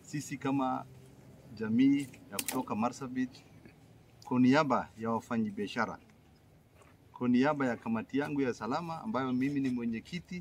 sisi kama jamii ya kutoka Marsabit, kwa niaba ya wafanyabiashara, kwa niaba ya kamati yangu ya salama ambayo mimi ni mwenyekiti,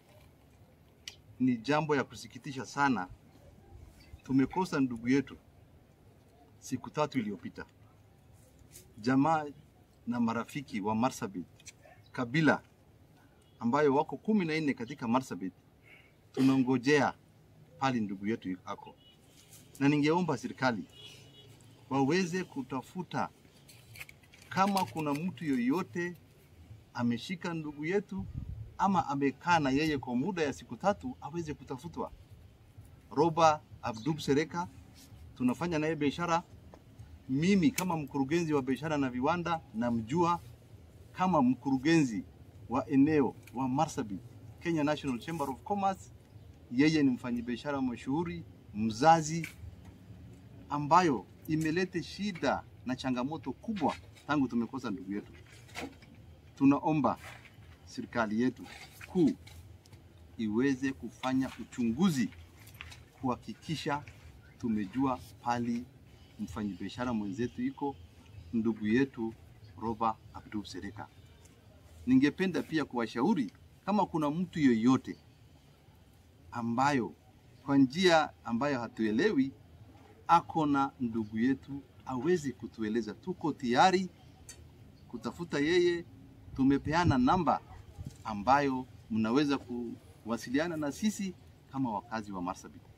ni jambo ya kusikitisha sana. Tumekosa ndugu yetu siku tatu iliyopita. Jamaa na marafiki wa Marsabit kabila ambayo wako kumi na nne katika Marsabit, tunangojea pale ndugu yetu ako, na ningeomba serikali waweze kutafuta kama kuna mtu yoyote ameshika ndugu yetu ama amekaa na yeye kwa muda ya siku tatu, aweze kutafutwa. Roba Abdub Sereka tunafanya naye biashara. Mimi kama mkurugenzi wa biashara na viwanda namjua kama mkurugenzi wa eneo wa Marsabit, Kenya National Chamber of Commerce. Yeye ni mfanyabiashara mashuhuri, mzazi, ambayo imeleta shida na changamoto kubwa tangu tumekosa ndugu yetu. Tunaomba serikali yetu kuu iweze kufanya uchunguzi kuhakikisha tumejua pali mfanyabiashara mwenzetu iko ndugu yetu Roba Abdul Sereka. Ningependa pia kuwashauri kama kuna mtu yoyote ambayo kwa njia ambayo hatuelewi ako na ndugu yetu aweze kutueleza. Tuko tayari kutafuta yeye. Tumepeana namba ambayo mnaweza kuwasiliana na sisi kama wakazi wa Marsabit.